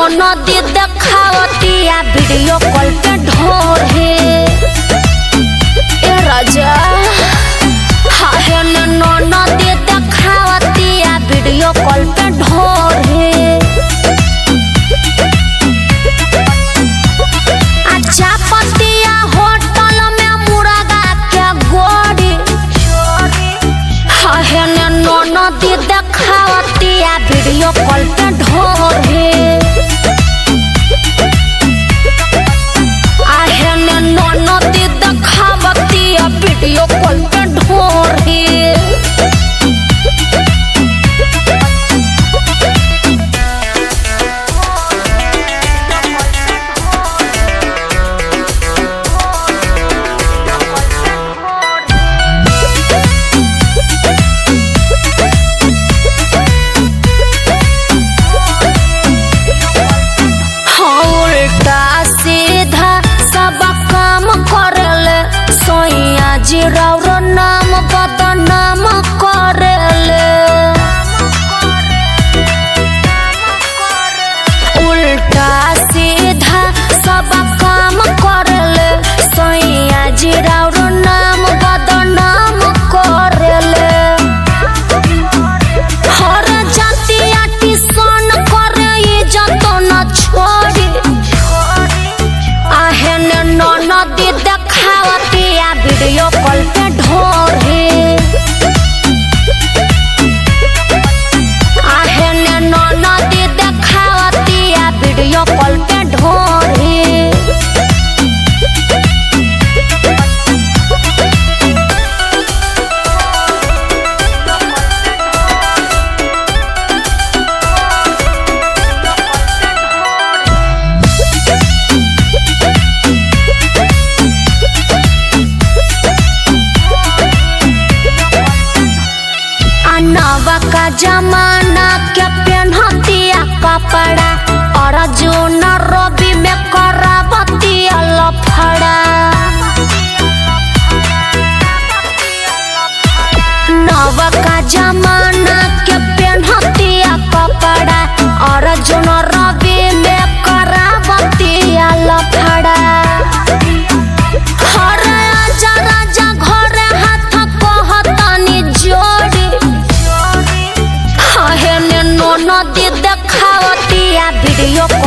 नदी देखावतिया video call पे ढोर है ए राजा हाहे नो नदी देखावतिया वीडियो कॉल पे ढोर है अच्छा पतिया होटल में मुर्गा के गोरी हाहे नो नदी देखावतिया वीडियो कॉल पे ढोर है आहे ने नदी देखावतिया वीडियो कॉल पे ढोर है हाँ, उल्टा सीधा सब काम करेले सोइया जी राउर नाम बदनाम करेले उल्टा सीधा सब काम करेले सोइया जी राउर नाम बदनाम करेले हर जातिया टिसन करे इज्जत न छोड़ी आहे ने नदी देखावतिया वीडियो कॉल पे ढोर है आहे ने नदी देखावतिया वीडियो कॉल पे ढोर है अनवा का जमाना के पेन्हतिया कपड़ा और जो न रवि में करावतिया लफड़ा नव का जमाना के पेन्हतिया कपड़ा और जो न रवि में करावतिया लफड़ा हर आजा राजा घरे हाथ कहतनी जोड़ी हाहे ने नो नदी देखावतिया वीडियो